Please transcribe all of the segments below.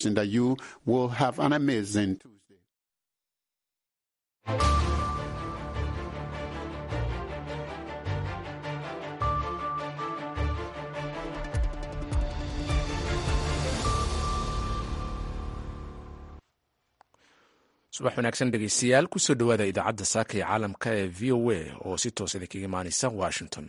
that you will have an amazing Tuesday. subax wanaagsan dhegeystayaal kusoo dhowaada idaacadda saaka ee caalamka ee v o a oo si toos idinkaga imaaneysa washington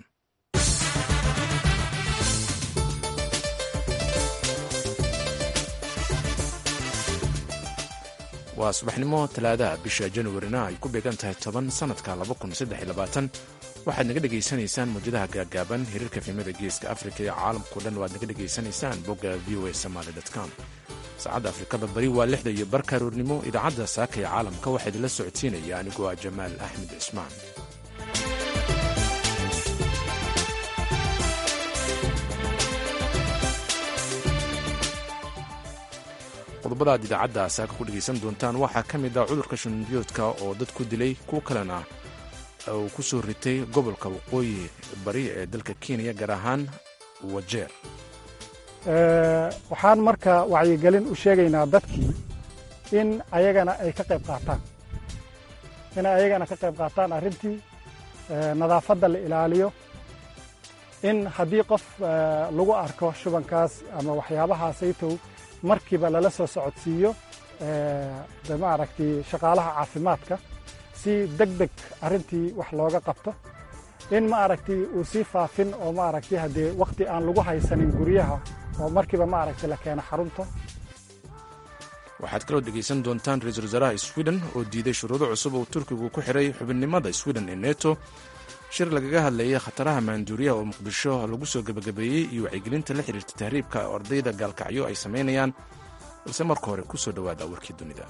waa subaxnimo talaadaha bisha januarina ay ku beegan tahay toban sanadka waxaad naga dhegaysanaysaan mawjadaha gaagaaban hiriirka fiimada geeska afrika iyo caalamkao dhan waad naga dhegaysanaysaan bogga v o a somaly com saacadda afrikada bari waa lixda iyo barka aroornimo idaacadda saaka ee caalamka waxaa idinla socodsiinaya anigoo ah jamaal axmed cismaan qodobada aad idaacadda saaka ku dhegaysan doontaan waxaa ka mid ah cudurka shanbiyoodka oo dad ku dilay kuwo kalena uu ku soo ritay gobolka waqooyi bari ee dalka kenya gaar ahaan wajeer waxaan marka wacyigelin u sheegaynaa dadkii in ayagana ay ka qayb qaataan inay ayagana ka qayb qaataan arrintii nadaafadda la ilaaliyo in haddii qof lagu arko shubankaas ama waxyaabahaasaytow markiiba lala soo socodsiiyo maaragtay shaqaalaha caafimaadka si deg deg arrintii wax looga qabto in maaragtay uu sii faafin oo maaragtay haddee wakhti aan lagu haysanin guryaha oo markiiba maaragtay la keeno xarunta waxaad kaloo dhegaysan doontaan ra-iisul wasaaraha sweden oo diiday shuruudo cusub oo turkigu ku xidhay xubinnimada sweden ee neto shir lagaga hadlayay khataraha maanduuriyaha oo muqdisho lagu soo gebagabeeyey iyo wacyigelinta la xidhiirta tahriibka ardayda gaalkacyo ay samaynayaan balse marka hore ku soo dhowaada warkii dunida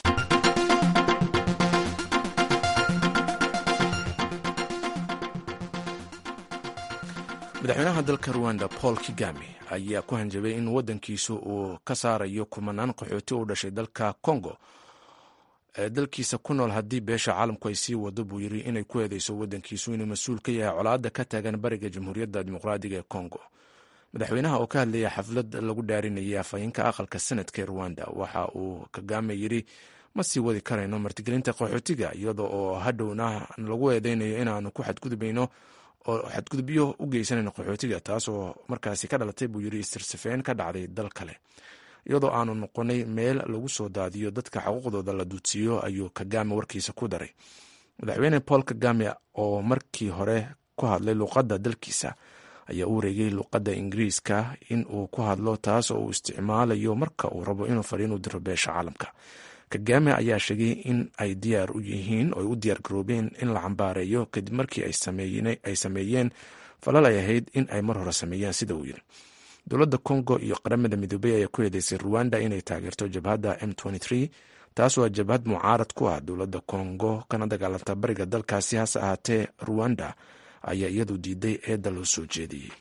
madaxweynaha dalka ruwanda paul kigami ayaa ku hanjabay in waddankiisu uu ka saarayo kumanaan qaxooti u dhashay dalka congo ee dalkiisa ku nool haddii beesha caalamku ay sii wado buu yidhi inay ku eedeyso waddankiisu inuu mas-uul ka yahay colaadda ka taagan bariga jamhuuriyadda dimuqraadiga ee congo madaxweynaha oo ka hadlaya xaflad lagu dhaarinayay afhayeenka aqalka sanadka ee ruwanda waxa uu kagame yidhi ma sii wadi karayno martigelinta qaxootiga iyada oo hadhowna lagu eedeynayo inaanu ku xadgudbayno oo xadgudubyo u geysanayno qaxootiga taasoo markaasi ka dhalatay buu yidhi istirsafeen ka dhacday dal kale iyadoo aanu noqonay meel lagu soo daadiyo dadka xuquuqdooda la duudsiiyo ayuu kagame warkiisa ku daray madaxweyne paul kagame oo markii hore ku hadlay luuqadda dalkiisa ayaa u wareegay luuqadda ingiriiska in uu ku hadlo taas oo uu isticmaalayo marka uu rabo inuu fadhiin u diro beesha caalamka kagame ayaa sheegay in ay diyaar u yihiin oo ay u diyaar garoobeen in la cambaareeyo kadib markii ay sameeyeen falal ay ahayd in ay mar hore sameeyeen sida uu yidhi dowladda congo iyo qaramada midoobey ayaa ku eedeysay ruwanda inay taageerto jabhadda m taas waa jabhad mucaarad ku ah dowladda congo kana dagaalanta bariga dalkaasi hase ahaatee ruwanda ayaa iyadu diiday eedda loo soo jeediyey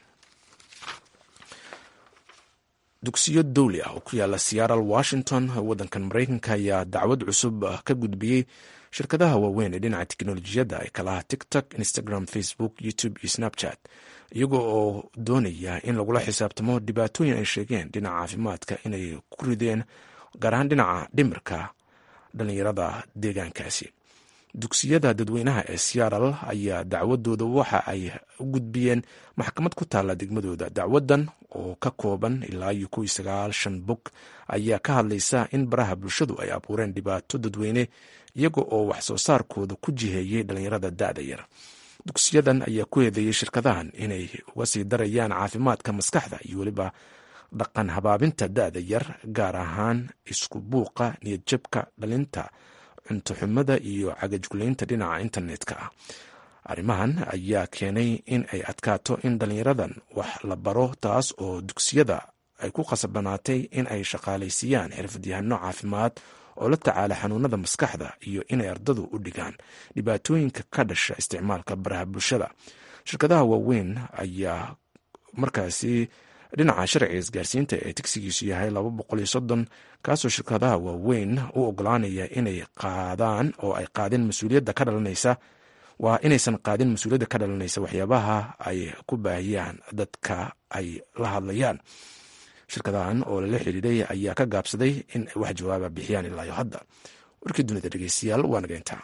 dugsiyo dowli ah oo ku yaala seattle washington waddankan maraykanka ayaa dacwad cusub ka gudbiyey shirkadaha waaweyn ee dhinaca teknolojiyadda ee kalaha tiktok instagram facebook youtube iyo snapchat iyaga oo doonaya in lagula xisaabtamo dhibaatooyin ay sheegeen dhinaca caafimaadka inay ku rideen gaar ahaan dhinaca dhimirka dhallinyarada deegaankaasi dugsiyada dadweynaha ee seattle ayaa dacwadooda waxa ay u gudbiyeen maxkamad ku taalla degmadooda dacwadan oo ka kooban ilaa iyo kow iyo sagaashan bog ayaa ka hadlaysa in baraha bulshadu ay abuureen dhibaato dadweyne iyaga oo wax soo saarkooda ku jiheeyey dhallinyarada da-da yar dugsiyadan ayaa ku eedeeyey shirkadahan inay uga sii darayaan caafimaadka maskaxda iyo weliba dhaqan habaabinta da-da yar gaar ahaan isku buuqa niyadjabka dhalinta cuntoxumada iyo cagajgulaynta dhinaca internetka ah arrimahan ayaa keenay in ay adkaato in dhallinyaradan wax la baro taas oo dugsiyada ay ku khasabanaatay in ay shaqaalaysiiyaan xirfadyahano caafimaad oo la tacaala xanuunada maskaxda iyo inay ardadu u dhigaan dhibaatooyinka ka dhasha isticmaalka baraha bulshada shirkadaha waaweyn ayaa markaasi dhinaca sharciga isgaarsiinta ee tigsigiisu yahay laba boqol iyo soddon kaasoo shirkadaha waaweyn u ogolaanaya inay qaadaan oo ay qaadeen mas-uuliyadda ka dhalanaysa waa inaysan qaadin mas-uuliyadda ka dhalanaysa waxyaabaha ay ku baahiyaan dadka ay la hadlayaan shirkadahan oo lala xiriiray ayaa ka gaabsaday in ay wax jawaaba bixiyaan ilaayo hadda warkii dunida dhegeystayaal waa nageyntaa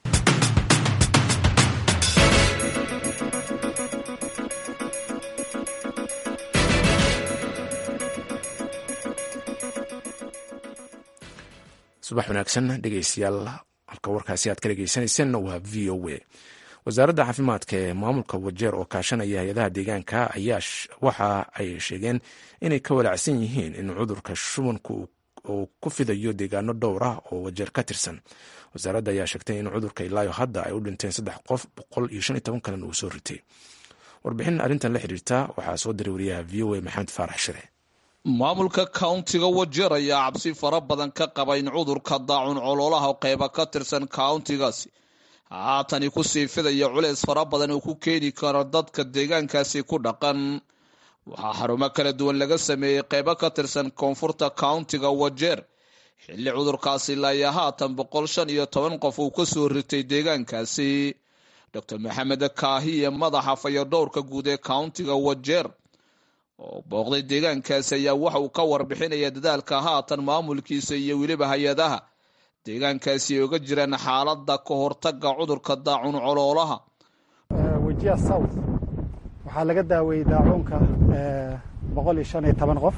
subax wanaagsan dhegeystayaal halka warkaasi aad ka dhegeysaneyseen waa v o a wasaaradda caafimaadka ee maamulka wajeer oo kaashanaya hay-adaha deegaanka ayaa waxa ay sheegeen inay ka walaacsan yihiin in cudurka shubanku uu ku fidayo deegaano dhowr ah oo wajeer ka tirsan wasaaradda ayaa sheegtay in cudurka ilaayo hadda ay u dhinteen saddex qof boqol iyo shan iyo toban kalena uu soo ritay warbixin arrintan la xiriirta waxaa soo diray wariyaha v o a maxamed faarax shire maamulka countiga wajeer ayaa cabsi fara badan ka qaba in cudurka daacun coloolaha qeyba ka tirsan countigaasi haatani kusii fidaya culeys fara badan uu ku keeni karo dadka deegaankaasi ku dhaqan waxaa xarumo kala duwan laga sameeyey qeybo ka tirsan koonfurta countiga wajeer xilli cudurkaasi laaya haatan boqol shan iyo toban qof uu ka soo ritay deegaankaasi doctor maxamed kaahiye madaxa fayadhowrka guud ee countiga wajeer oo booqday deegaankaasi ayaa waxa uu ka warbixinaya dadaalka haatan maamulkiisa iyo weliba hay-adaha deegaankaasi ay oga jiraan xaaladda ka hortaga cudurka daacun coloolaha wejiya south waxaa laga daaweeyey daacuunka boqol iyo shan iyo toban qof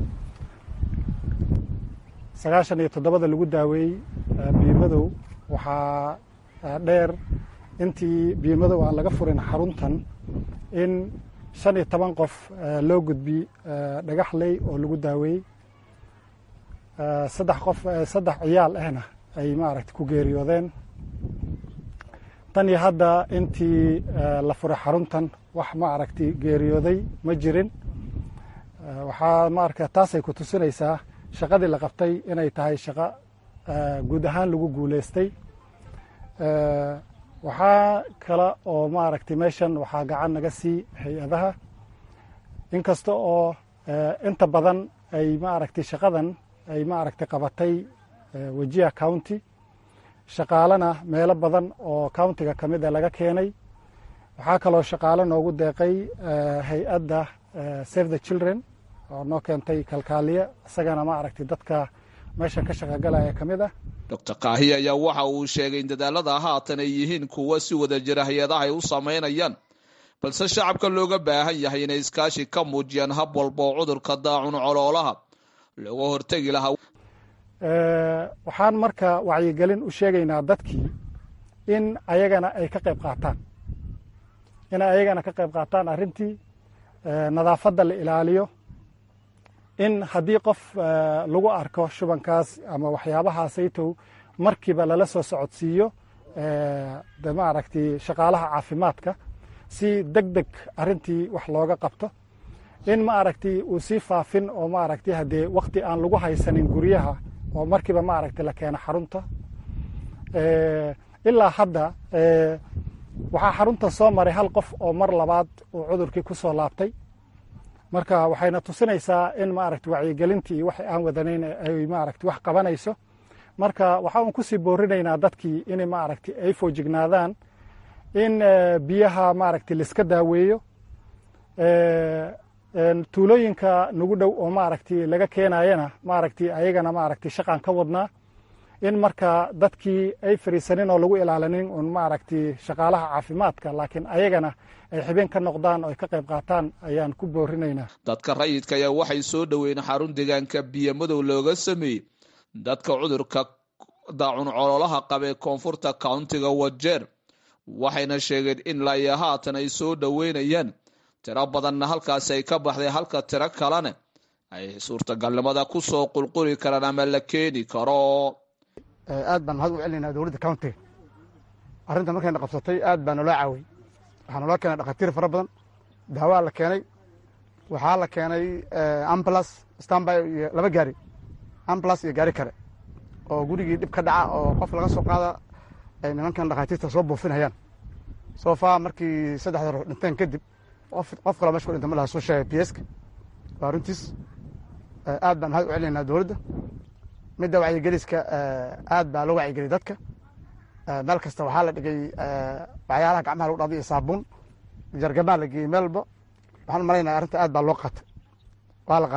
sagaashan iyo toddobada lagu daaweeyey biimadow waxaa dheer intii biimadow aan laga furin xaruntan in shan iyo toban qof loo gudbi dhagaxley oo lagu daaweeyey saddex qof saddex ciyaal ahna ay maaragta ku geeriyoodeen tan iyo hadda intii la furay xaruntan wax maaragti geeriyooday ma jirin waxaa maarka taasay ku tusinaysaa shaqadii la qabtay inay tahay shaqo guud ahaan lagu guuleystay waxaa kale oo maaragtay meeshan waxaa gacan naga sii hay-adaha inkasta oo inta badan ay maaragtay shaqadan ay maaragtay qabatay wejiha county shaqaalena meelo badan oo countiga ka mid a laga keenay waxaa kaloo shaqaalo noogu deeqay hay-adda save the children oo noo keentay kalkaaliye isagana maaragtay dadka meeshan ka shaqogalaya ka mid ah doctor kaahiya ayaa waxa uu sheegay in dadaalada haatan ay yihiin kuwa si wada jira hay-adaha ay u samaynayaan balse shacabka looga baahan yahay inay iskaashi ka muujiyaan hab walba oo cudurka daacun coloolaha looga hortegi lahaa waxaan marka wacyigelin u sheegaynaa dadkii in ayagana ay ka qayb qaataan inay ayagana ka qayb qaataan arrintii nadaafadda la ilaaliyo in haddii qof lagu arko shubankaas ama waxyaabahaasaytow markiiba lala soo socodsiiyo de maaragtay shaqaalaha caafimaadka si deg deg arrintii wax looga qabto in maaragtay uu sii faafin oo maaragtay haddee wakti aan lagu haysanin guryaha oo markiiba maaragtay la keeno xarunta ilaa hadda waxaa xaruntan soo maray hal qof oo mar labaad uu cudurkii ku soo laabtay marka waxayna tusinaysaa in maaragtay wacyigelintii iyo waxay aan wadanayn ay maaragtay wax qabanayso marka waxa uun kusii boorinaynaa dadkii in maaragtay ay foojignaadaan in biyaha maaragtay laiska daaweeyo tuulooyinka nagu dhow oo maaragtay laga keenayana maaragtay ayagana maaragtay shaqaan ka wadnaa in marka dadkii ay fariisanin oo lagu ilaalinin un maaragtay shaqaalaha caafimaadka laakiin ayagana ay xibeen ka noqdaan oo ay ka qayb qaataan ayaan ku boorinaynaa dadka rayidka ayaa waxay soo dhoweyn xarun deegaanka biyo madow looga sameeyey dadka cudurka daacun coloolaha qabee koonfurta countiga wajeer waxayna sheegeen in laya haatan ay soo dhoweynayaan tiro badanna halkaasi ay ka baxday halka tiro kalena ay suurtagalnimada ku soo qulquli karaan ama la keeni karo aad baan mahad u celinaynaa dowladda countiga arrinta markayna qabsatay aad baa naloo caawiyey waxaa naloo keenay dhakhaatiir fara badan daawaa la keenay waxaa la keenay ambulas stanby iyo laba gaari ambulas iyo gaari kale oo gurigii dhib ka dhaca oo qof laga soo qaada ay nimankan dhakhaatiirta soo buufinayaan soo faa markii saddexda ruux dhinteen kadib qof kaloo mesha ku dhinta ma laha soo sheegay bieska waa runtiis aad baan mahad u celinaynaa dowladda midda wacyigeliska aad baa loo wacyigeliy dadka meel kasta waxaa la dhigay waxyaalaha gacmaha lagu dhaqday iyo saabuun jargamaa la geeyey meel walba waxaan u malaynaya arrinta aad baa loo qaatay waa la qaatay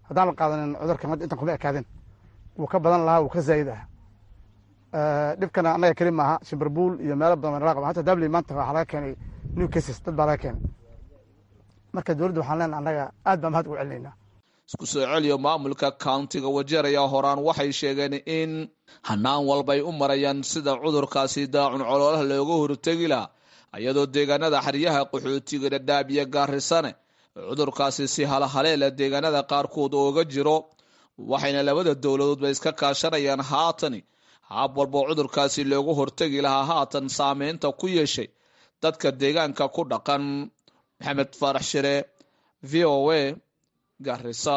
haddaan la qaadanin cudurkan hadda intan kuma ekaadeen wuu ka badan lahaa wuu ka zaa'id ah dhibkana annaga keli maaha shimberbuul iyo meelo badan waa nala qaba hata dabli maanta waxaa laga keenay new cases dad baa laga keenay marka dowladda waxaan leenahay annaga aad baan mahad ugu celinaynaa isku soo celiyo maamulka countiga wajeer ayaa horaan waxay sheegeen in hanaan walbay u marayaan sida cudurkaasi daacun coloolaha looga hortegi laha iyadoo deegaanada xeryaha qaxootiga dhadhaab iyo gaarisane cudurkaasi si halahaleela deegaanada qaarkood ooga jiro waxayna labada dowladoodba iska kaashanayaan haatani haab walboo cudurkaasi looga hortegi lahaa haatan saameynta ku yeeshay dadka deegaanka ku dhaqan maxamed faarax shire v o a garisa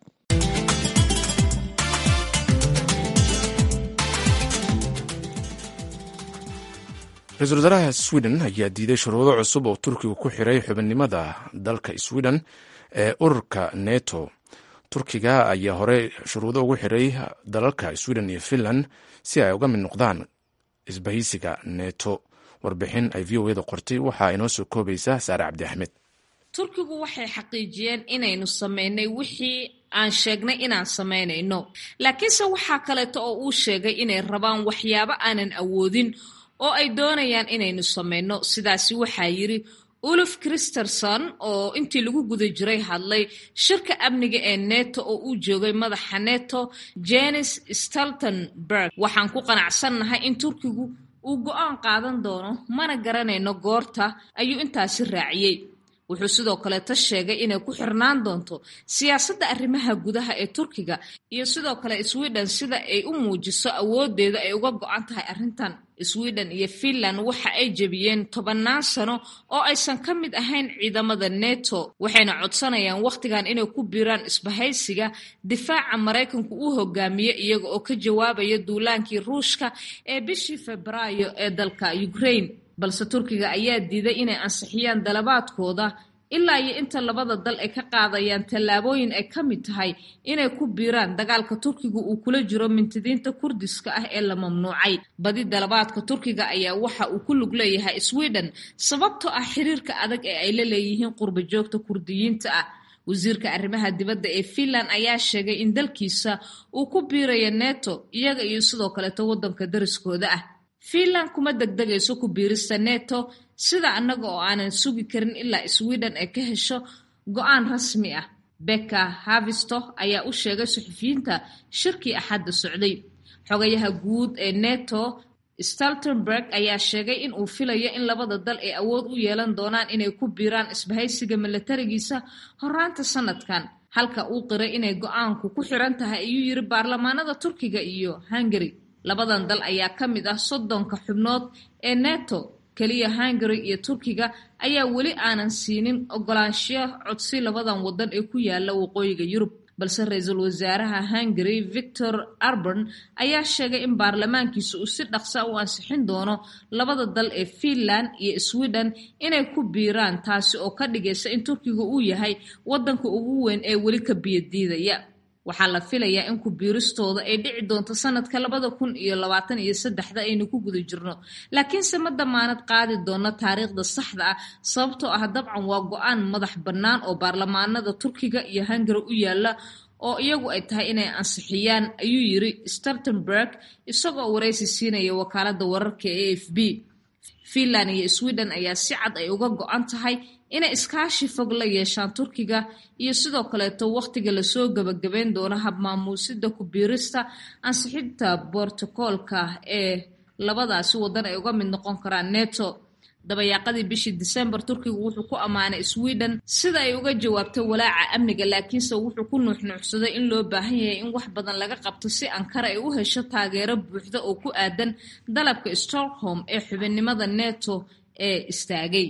ra-iisul wasaaraha sweden ayaa diiday shuruudo cusub oo turkiga ku xiray xubinnimada dalka sweden ee ururka neto turkiga ayaa horey shuruudo ugu xiray dalalka sweden iyo finland si ay uga mid noqdaan isbahaysiga neto warbixin ay v o eda qortay waxaa inoo soo koobaysa saare cabdi axmed turkigu waxay xaqiijiyeen inaynu samaynay wixii aan sheegnay inaan samaynayno laakiinse waxaa kaleeto oo uu sheegay inay rabaan waxyaabo aanan awoodin oo ay doonayaan inaynu samayno sidaasi waxaa yidhi uluf christerson oo intii lagu guda jiray hadlay shirka amniga ee neto oo uu joogay madaxa neto jenis staltenberg waxaan ku qanacsannahay in turkigu uu go-aan qaadan doono mana garanayno goorta ayuu intaasi raaciyey wuxuu sidoo kaleeta sheegay inay ku xirnaan doonto siyaasadda arrimaha gudaha ee turkiga iyo sidoo kale sweden sida ay u muujiso awoodeeda ay uga go-an tahay arrintan sweden iyo finland waxa ay jebiyeen tobannaan sano oo aysan ka mid ahayn ciidamada neto waxayna codsanayaan wakhtigan inay ku biiraan isbahaysiga difaaca maraykanku uu hogaamiye iyaga oo ka jawaabaya duulaankii ruushka ee bishii febraayo ee dalka ukraine balse turkiga ayaa diiday inay ansixiyaan dalabaadkooda ilaa iyo inta labada dal ay ka qaadayaan tallaabooyin ay ka mid tahay inay ku biiraan dagaalka turkiga uu kula jiro mintidiinta kurdiska ah ee la mamnuucay badi dalabaadka turkiga ayaa waxa uu ku lug leeyahay sweden sababtoo ah xiriirka adag ee ay la leeyihiin qurba joogta kurdiyiinta ah wasiirka arrimaha dibadda ee finland ayaa sheegay in dalkiisa uu ku biirayo neto iyaga iyo sidoo kaleeto waddanka dariskooda ah finland kuma degdegayso ku biirista neto sida annaga oo aanan sugi karin ilaa sweden ay ka hesho go-aan rasmi ah becka havisto ayaa u sheegay suxufiyiinta shirkii axadda socday xogayaha guud ee neto staltenberg ayaa sheegay in uu filayo in labada dal ay awood u yeelan doonaan inay ku biiraan isbahaysiga milatarigiisa horaanta sanadkan halka uu qiray inay go-aanku ku xiran tahay ayuu yiri baarlamaanada turkiga iyo hungary labadan dal ayaa ka mid ah soddonka xubnood ee neto keliya hungary iyo turkiga ayaa weli aanan siinin ogolaanshiyo codsi labadan waddan ee ku yaala waqooyiga yurub balse ra-iisul wasaaraha hungary victor arborn ayaa sheegay in baarlamaankiisa uu si dhaqsa u ansixin doono labada dal ee finland iyo sweden inay ku biiraan taasi oo ka dhigaysa in turkiga uu yahay waddanka ugu weyn ee weli ka biyadiidaya waxaa la filayaa in ku biiristooda ay dhici doonto sanadka labada kun iyo labaatan iyo saddexda aynu ku guda jirno laakiinse ma damaanad qaadi doono taariikhda saxda ah sababtoo ah dabcan waa go-aan madax bannaan oo baarlamaanada turkiga iyo hungary u yaala oo iyagu ay tahay inay ansixiyaan ayuu yiri startenberg isagoo waraysi siinaya wakaaladda wararka ee a f b finland iyo sweden ayaa si cad ay uga go-an tahay inay iskaashi fog la yeeshaan turkiga iyo sidoo kaleeto wakhtiga lasoo gebagabeyn doono habmaamuusida ku biirista ansixinta bortokoolka ee labadaasi waddan ay uga mid noqon karaan neto dabayaaqadii bishii disembar turkiga wuxuu ku ammaanay sweden sida ay uga jawaabtay walaaca amniga laakiinse wuxuu ku nuuxnuuxsaday in loo baahan yahay in wax badan laga qabto si ankara ay u hesho taageero buuxda oo ku aadan dalabka stockholm ee xubinnimada neto ee istaagay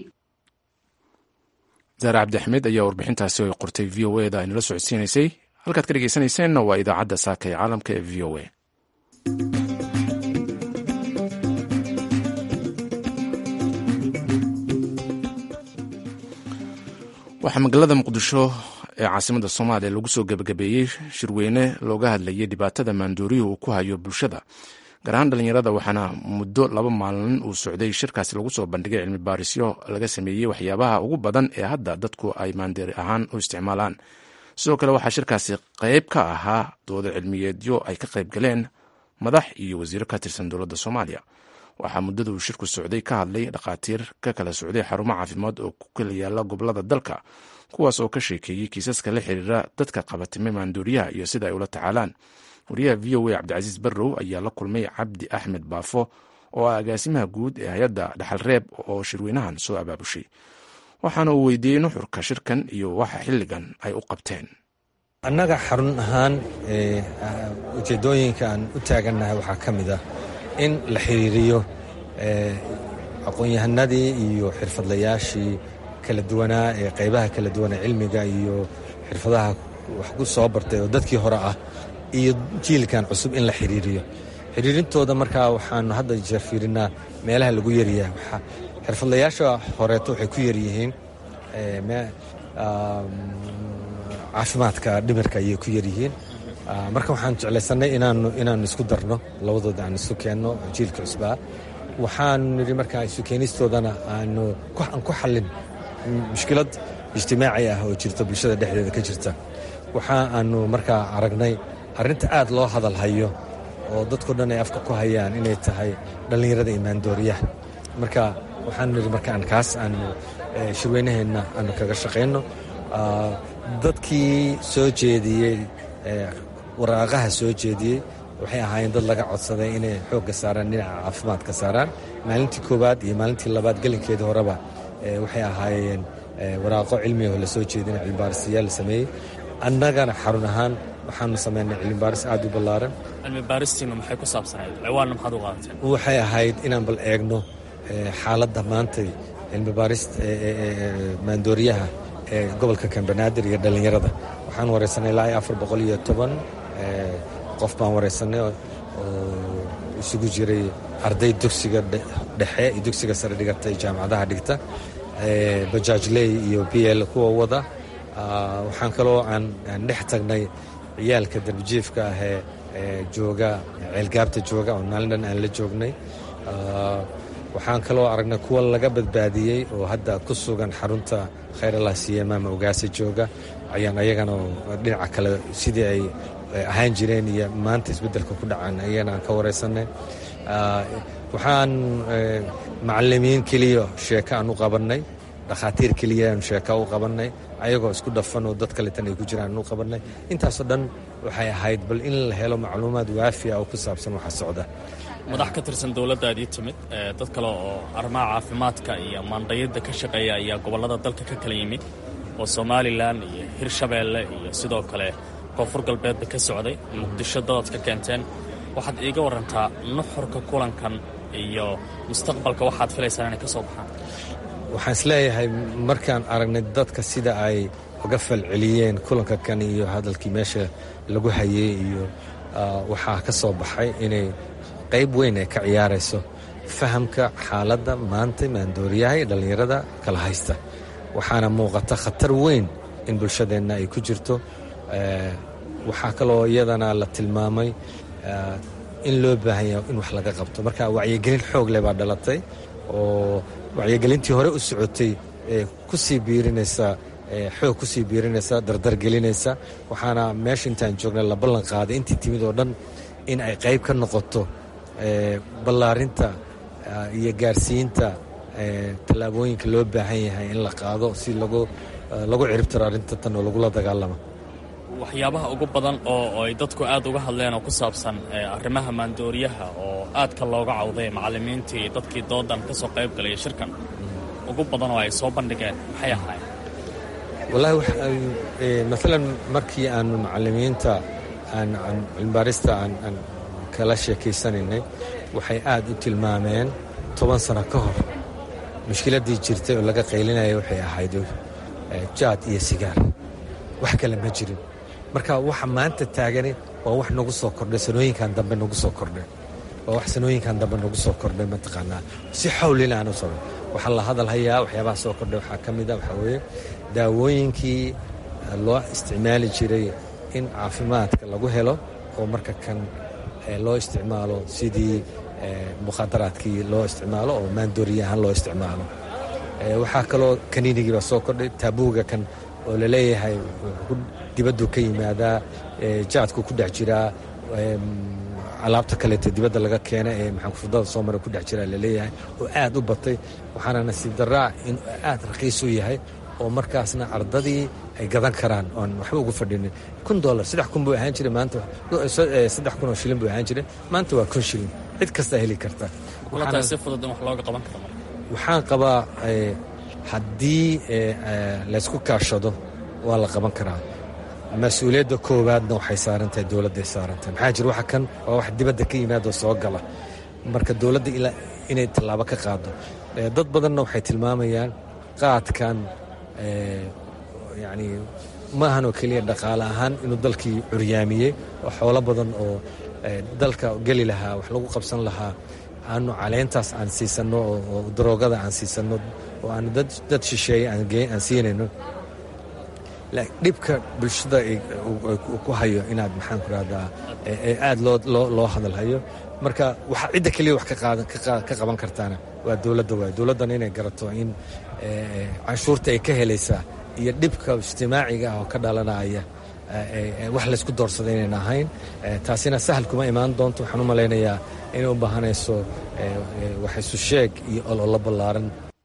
zaare cabdi axmed ayaa warbixintaasi ay qortay v o eda aynala socodsiinaysay halkaad ka dhegeysanayseena waa idaacadda saaka ee caalamka ee v o a waxaa magaalada muqdisho ee caasimada soomaaliya lagu soo gebagabeeyey shirweyne looga hadlayay dhibaatada maandooriyuhu uu ku hayo bulshada gaar ahaan dhalinyarada waxaana muddo laba maalin uu socday shirkaasi lagu soo bandhigay cilmi baarisyo laga sameeyey waxyaabaha ugu badan ee hadda dadku ay maandeeri ahaan u isticmaalaan sidoo kale waxaa shirkaasi qayb ka ahaa doodo cilmiyeedyo ay ka qayb galeen madax iyo wasiiro ka tirsan dowladda soomaaliya waxaa muddada uu shirku socday ka hadlay dhakhaatiir ka kala socday xarumo caafimaad oo ku kala yaala gobolada dalka kuwaas oo ka sheekeeyey kiisaska la xiriira dadka qabatime maanduuriyaha iyo sida ay ula tacaalaan wariyaha v o a cabdicasiis barrow ayaa la kulmay cabdi axmed baafo oo ah agaasimaha guud ee hay-adda dhaxal reeb oo shirweynahan soo abaabushay waxaana uu weydiiyey nuxurka shirkan iyo waxa xilligan ay u qabteen annaga xarun ahaan ujeeddooyinka aan u taagannahay waxaa ka mid ah in la xiriiriyo aqoon-yahanadii iyo xirfadlayaashii kala duwanaa ee qaybaha kala duwan ee cilmiga iyo xirfadaha wax ku soo bartay oo dadkii hore ah iyo jiilkan cusub in la xiriiriyo xiriirintooda markaa waxaanu hadda jeer fiirinaa meelaha lagu yaryahay xirfadlayaasha horeeto waxay ku yaryihiin caafimaadka dhimirka ayay ku yaryihiin marka waxaan jeclaysanay inaanu isku darno labadooda aan isu keenno jiilka cusbaa waxaanu nidhi markaa isu keenistoodana aanu aan ku xallin mushkilad ijtimaaci ah oo jirta bulshada dhexdeeda ka jirta waxa aanu markaa aragnay arrinta aad loo hadal hayo oo dadko dhan ay afka ku hayaan inay tahay dhallinyarada imaandooriyaha marka waxaanu nidhi markaan kaas aanu shirweynaheenna aanu kaga shaqayno dadkii soo jeediyey waraaqaha soo jeediyey waxay ahaayeen dad laga codsaday inay xoogga saaraan dhinaca caafimaadka saaraan maalintii koowaad iyo maalintii labaad gelinkeedii horeba waxay ahaayeen waraaqo cilmigaho la soo jeedina cilmibaarisyaal la sameeyey annagana xarun ahaan waxaanu samaynay cilmibaaris aad u ballaaran cilmibaaristiinu maxay ku saabsanayd ciwaanna maxaad u qaadateen waxay ahayd inaan bal eegno xaaladda maantay cilmibaarista maandooriyaha ee gobolka kambanaadir iyo dhallinyarada waxaan waraysanay ilaa afar boqol iyo toban qof baan waraysanay oo isugu jiray arday dugsiga dhexe iyo dugsiga sare dhigata jaamacadaha dhigta bajaajley iyo b l kuwa wada waxaan kaloo aan dhex tagnay ciyaalka darbijiifka ahee jooga ceelgaabta jooga oo maalin dhan aan la joognay waxaan kaloo aragnay kuwa laga badbaadiyey oo hadda ku sugan xarunta khayralah siyamaama ogaasa jooga ayaan ayagana dhinaca kale sidii ay ahaan jireen iyo maanta isbeddelka ku dhacaan ayagana aan ka waraysanay waxaan macalimiin keliya sheeko aan u qabannay dhakhaatiir keliya aan sheeka u qabannay ayagoo isku dhafan oo dad kaletan ay ku jiraan aan u qabannay intaasoo dhan waxay ahayd bal in la helo macluumaad waafiya oo ku saabsan waxa socda madax ka tirsan dowladdaadii timid dad kale oo arrimaha caafimaadka iyo maandhayadda ka shaqeeya ayaa gobollada dalka ka kala yimid oo somalilan iyo hirshabeelle iyo sidoo kale koonfur galbeedba ka socday muqdisho dadaad ka keenteen waxaad iiga warantaa nuxurka kulankan iyo mustaqbalka waxaad filaysaan inay ka soo baxaan waxaan isleeyahay markaan aragnay dadka sida ay uga falceliyeen kulanka kan iyo hadalkii meesha lagu hayey iyo waxaa ka soo baxay inay qayb weyn ay ka ciyaarayso fahamka xaaladda maanta maandooriyaha iyo dhallinyarada kala haysta waxaana muuqata khatar weyn in bulshadeenna ay ku jirto waxaa kaloo iyadana la tilmaamay in loo baahan yahay in wax laga qabto marka wacyigelin xoog leh baa dhalatay oo wacyigelintii hore u socotay ee kusii biirinaysa xoog kusii biirinaysa dardargelinaysa waxaana meesha intaan joognay la ballan qaaday intii timid oo dhan in ay qayb ka noqoto ballaarinta iyo gaarsiinta tallaabooyinka loo baahan yahay in la qaado si lagu ciribtiro arrinta tan oo lagula dagaalamo waxyaabaha ugu badan oo ay dadku aad uga hadleen oo ku saabsan arrimaha maandooriyaha oo aadka looga cawday macallimiintii dadkii doodan ka soo qayb galaya shirkan ugu badan oo ay soo bandhigeen maxay ahaayeen wallaahi maalan markii aanu macallimiinta aan cilmibaarista aan kala sheekaysanaynay waxay aad u tilmaameen toban sano ka hor mushkiladdii jirtay oo laga qaylinaya waxay ahayd jaad iyo sigaar wax kale ma jirin marka waxa maanta taagani waa wax nagu soo kordhay sanooyinkan dambe nagu soo kordhay waa wax sanooyinkan dambe nagu soo kordhay mataqaanaa si xawlina aan u socdo waxaa la hadal hayaa waxyaabaha soo kordhay waxaa ka mid a waxaa weeye daawooyinkii loo isticmaali jiray in caafimaadka lagu helo oo marka kan loo isticmaalo sidii mukhaadaraadkii loo isticmaalo oo maandooriya ahaan loo isticmaalo waxaa kaloo kaniinigii baa soo kordhay taabuuga kan oo laleeyahay dibaddu ka yimaadaa jaadku ku dhex jiraa alaabta kaleeta dibadda laga keena ee maxaanfurdada soo mara ku dhex jiraa laleeyahay oo aad u batay waxaana nasiib daraa in aad raqiis u yahay oo markaasna ardadii ay gadan karaan oon waxba ugu fadhinin kun dolar saddex kun buu ahaan jiray maanta saddex kun oo shilin buu ahaan jiray maanta waa kun shilin cid kastaa heli karta si fudud in wax looga qaban karo waxaan qabaa haddii laysku kaashado waa la qaban karaa mas-uuliyadda koowaadna waxay saarantahay dowladday saarantahay maxaa jira waxa kan waa wax dibadda ka yimaadoo soo gala marka dowladda inay tallaabo ka qaado dad badanna waxay tilmaamayaan qaadkan yani maahan oo keliya dhaqaale ahaan inuu dalkii curyaamiyey oo xoolo badan oo dalka geli lahaa wax lagu qabsan lahaa aanu caleyntaas aan siisanno oo daroogada aan siisanno oo aanu dad shisheeye aan siinayno dhibka bulshada ku hayo inaad maxaan ku rahdaa aad loo hadalhayo marka waxa cidda keliya wax ka qaban kartaana waa dowladda waay dowladdana inay garato in canshuurta ay ka helaysaa iyo dhibka ijtimaaciga ah oo ka dhalanaya wax laysku doorsada inayna ahayn taasina sahal kuma imaan doonto waxaan u malaynayaa inay u baahanayso wax isu sheeg iyo ololo ballaaran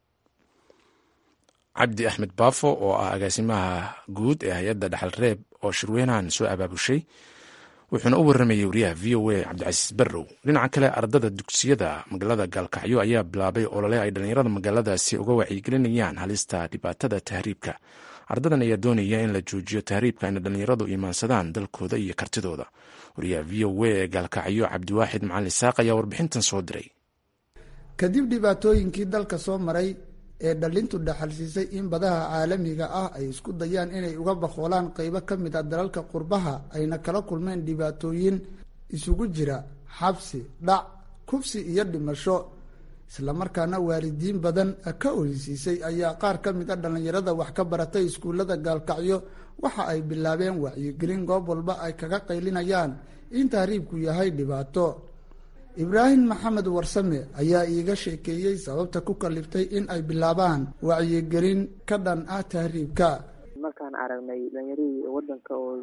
cabdi axmed baafo oo ah agaasimaha guud ee hay-adda dhaxal reeb oo shirweynahan soo abaabushay wuxuuna u warramayey wariyaha v o a cabdicasiis barrow dhinaca kale ardada dugsiyada magaalada gaalkacyo ayaa bilaabay olole ay dhallinyarada magaaladaasi uga wacyigelinayaan halista dhibaatada tahriibka ardadan ayaa doonaya in la joojiyo tahriibka ayna dhallinyaradu imaansadaan dalkooda iyo kartidooda wariyaha v o a ee gaalkacyo cabdiwaaxid macalin saaq ayaa warbixintan soo diray kadib dhibaatooyinkii dalka soo maray ee dhalintu dhaxalsiisay in badaha caalamiga ah ay isku dayaan inay uga bakoolaan qeybo ka mid a dalalka qurbaha ayna kala kulmeen dhibaatooyin isugu jira xabsi dhac kufsi iyo dhimasho islamarkaana waalidiin badan ka oysiisay ayaa qaar ka mid a dhallinyarada wax ka baratay iskuullada gaalkacyo waxa ay bilaabeen wacyigelin goob walba ay kaga qaylinayaan in tahriibku yahay dhibaato ibraahim maxamed warsame ayaa iiga sheekeeyey sababta ku kaliftay in ay bilaabaan wacyigelin ka dhan ah tahriibka markaan aragnay dhallinyaradii wadanka oo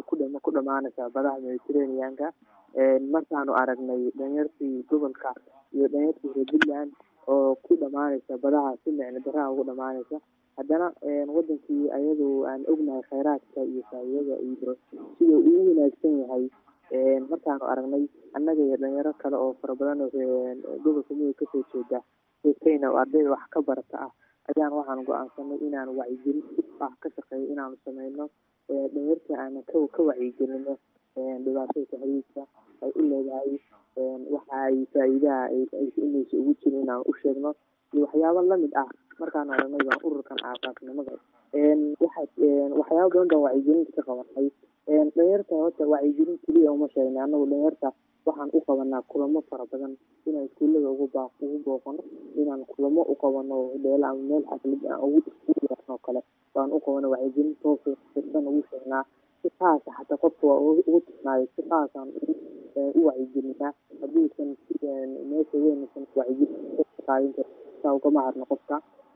ku dhamaanaysa badaha mediterraneanka markaanu aragnay dhalinyartii gobolka iyo dhalinyartii reer puntland oo ku dhamaanaysa badaha si micno daraha ugu dhamaanaysa haddana wadankii ayadoo aan ognahay kheyraadka iyo faa'iidada iyo sida uu u wanaagsan yahay markaanu aragnay annaga iyo dhalinyaro kale oo fara badan gobolka mudug kasoo jeeda kenya oo ardayda wax ka barata ah ayaan waxaan go-aansanay inaan wacyigelin ah ka shaqeeyo inaanu sameyno dhalinyartii aanan ka ka wacyigelino dhibaatada tahriibka ay u leedahay waxa ay faa'iidaha inaysa ugu jirin inaan u sheegno iyo waxyaabo lamid ah markaanu aragnay baan ururkan aasaasnimada waxa waxyaabo badan baan wacyigelinta ka qabanay dhalinyarta horta wacyigelin keliya uma sheegna anagu dhalinyarta waxaan u qabanaa kulamo fara badan inaan iskuullada ugu baa ugu booqano inaan kulamo u qabano dheelo ama meel xaflad aan ugu iskuulan oo kale baan u qabano wacyigelin toosa firsan ugu sheegnaa si qaasa xataa qofka waa ugu tirnaayo si qaasaan u wacyigelinaa hadduusan meesha weynaysan wacyigelin qaadin karo saa ugama harno qofka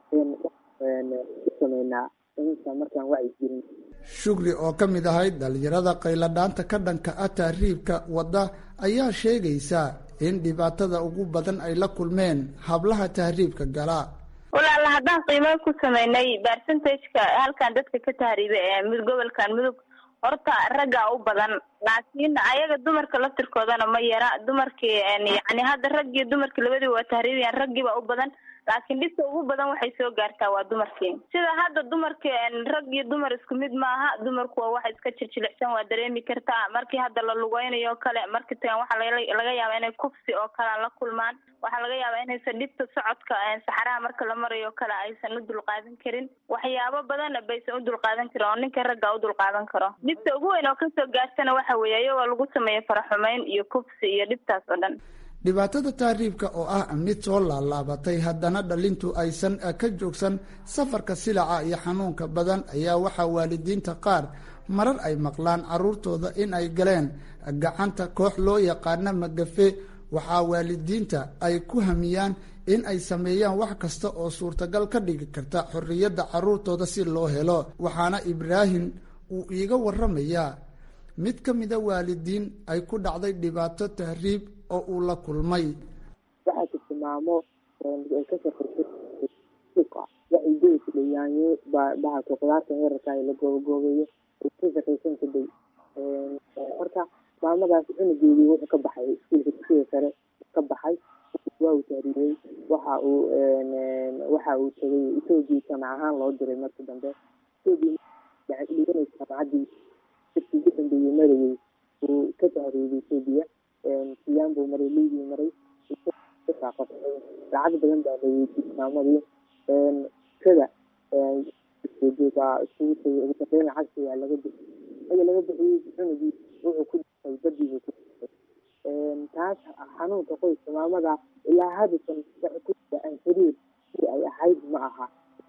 u sameynaa inta markaan wacyigelin shugri oo ka mid ahayd dhalinyarada qayladhaanta ka dhanka ah tahriibka wadda ayaa sheegaysa in dhibaatada ugu badan ay la kulmeen hablaha tahriibka gala walaala haddaan qiimo ku sameynay percentageka halkan dadka ka tahriiba ee mud gobolkan mudug horta raggaa u badan laakiin ayaga dumarka laftirkoodana ma yara dumarkii yani hadda raggii dumarkii labadiiba waa tahriibayaan raggiiba u badan laakiin dhibta ugu badan waxay soo gaartaa waa dumarkii sida hadda dumarki rag iyo dumar isku mid maaha dumarku waa wax iska jirjilicsan waa dareemi kartaa markii hadda la lugeynayo o kale markii tagan waxaa laga yaabaa inay kufsi oo kale la kulmaan waxaa laga yaabaa inaysan dhibta socodka saxaraha marka la marayo o kale aysan u dulqaadan karin waxyaabo badan baysan u dulqaadan karin oo ninka ragga u dulqaadan karo dhibta ugu weyn oo kasoo gaartana waxa weeye iyagoo lagu sameeyo faraxumeyn iyo kufsi iyo dhibtaas oo dhan dhibaatada tahriibka oo ah mid soo laalaabatay haddana dhalintu aysan ka joogsan safarka silaca iyo xanuunka badan ayaa waxaa waalidiinta qaar marar ay maqlaan caruurtooda in ay galeen gacanta koox loo yaqaana magafe waxaa waalidiinta ay ku hamiyaan in ay sameeyaan wax kasta oo suurtagal ka dhigi karta xorriyadda carruurtooda si loo helo waxaana ibraahim uu iiga waramayaa mid ka mida waalidiin ay ku dhacday dhibaato tahriib oo uu la kulmay waxaa jirta maamo ay ka shaqaysay suuqa waxay gees dhayaanyo bahalka qudaarta yararka la goobagoobeeyo ay ka shaqaysan kaday marka maamadaas cunugeedii wuxuu ka baxay iskuulka dugsiga sare ka baxay waa uu tahriyey waxa uu waxa uu tegay etoobiya jamac ahaan loo diray markii dambe etoobiya dhiganaysa jamacadii dadkii ugu dambeeyey marayey uu ka tahriyey etoobiya siyaan buu maray liibii maray lacag badan baa la weydiiyey maamadii kada baa isugu tegay ugu dambeyn lacagtii waa laga bixiyey markii laga bixiyey cunugii wuxuu ku dhintay badiibuu ku dhintay taas xanuunka qoyska maamada ilaa haddatan waxay ku aan xiriir si ay ahayd ma aha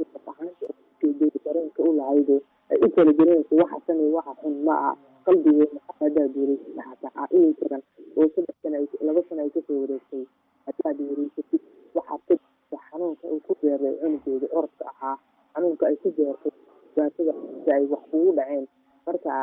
dareenka u lahaydo ay u kala garanaysa waxa san iyo waxa xun ma aha qalbigeeda hadaad wareysata xataa inay jiran oo saddex sana laba sana ay kasoo wareegtay hadaad wareysatid waxaad ka jirta xanuunka uu ku beeray cunugeeda orodka ahaa xanuunka ay ku beertay dhibaatada si ay wax kugu dhaceen marka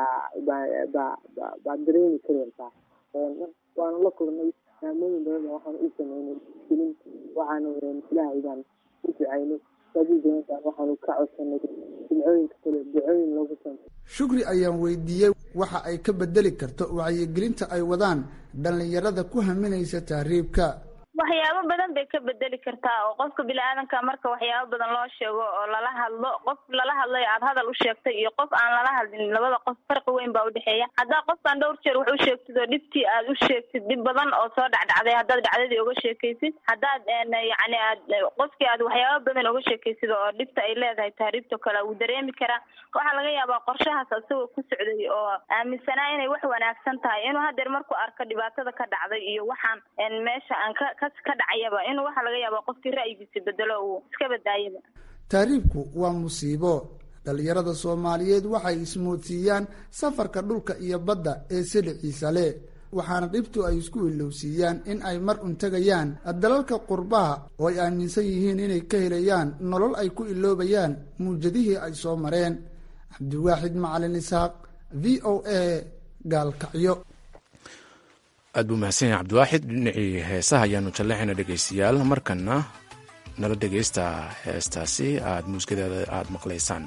baad dareemi kareysaa waanu la kulnay maamooyin badan waxaan u sameynay gelin waxaanu ilaahay baan u ducaynay saadiidan waxaanu ka codsanay dibcooyinka kale ducooyin loogu samey shukri ayaan weydiiyey waxa ay ka bedeli karto wacyigelinta ay wadaan dhallinyarada ku haminaysa tahriibka waxyaabo badan bay ka bedeli kartaa oo qofka bini-aadanka marka waxyaabo badan loo sheego oo lala hadlo qof lala hadlayo aad hadal u sheegtay iyo qof aan lala hadlin labada qof farqi weyn baa udhexeeya haddaa qofkaan dhowr jeer wax u sheegtid oo dhibtii aad u sheegtid dhib badan oo soo dhacdhacday haddaad dhacdadii uga sheekaysid haddaad yacni aad qofkii aad waxyaabo badan uga sheekaysid oo dhibta ay leedahay tahriibto kale wuu dareemi karaa waxaa laga yaabaa qorshahaas isagoo ku socday oo aaminsanaa inay wax wanaagsan tahay inuu hadeer markuu arko dhibaatada ka dhacday iyo waxaan meesha aan ka ka ka dhacayaba inuu waxaa laga yaaba qofkii ra'yigiisa bedelo uu iska badaayaba tahriibku waa musiibo dhallinyarada soomaaliyeed waxay ismoodsiiyaan safarka dhulka iyo badda ee siliciisa leh waxaana dhibtu ay isku ilowsiiyaan in ay mar un tegayaan dalalka qurbaha oo ay aaminsan yihiin inay ka helayaan nolol ay ku iloobayaan muujadihii ay soo mareen cabdiwaaxid macalin isxaaq v o a gaalkacyo aad buu mahadsan yahay cabdiwaaxid dhinacii heesaha ayaanu jallexayna dhegaystayaal markana nala dhegaysta heestaasi aad muuskadeeda aada maqlaysaan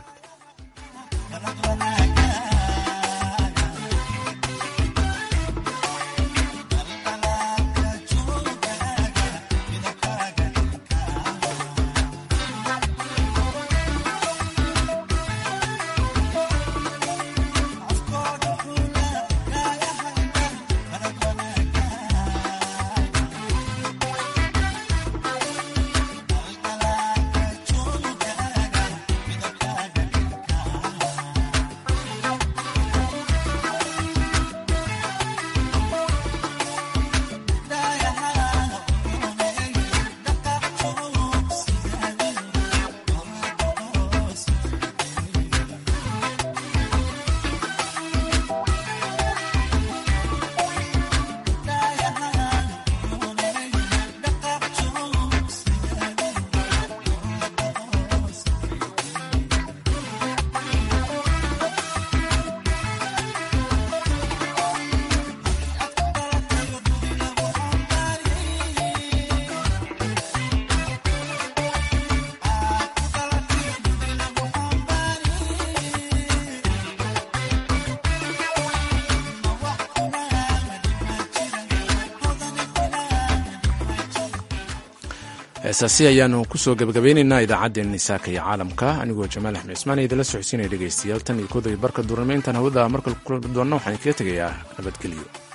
heesaasi ayaanu kusoo gebagabeyneynaa idaacaddeenni saaka iyo caalamka anigoo jamaal axmed cismaan ee idinla socodsiinaya dhegaystayaal tan iyo koodaya barka duurnimayntan hawada markale kula doonna waxaan kaga tegayaa nabadgelyo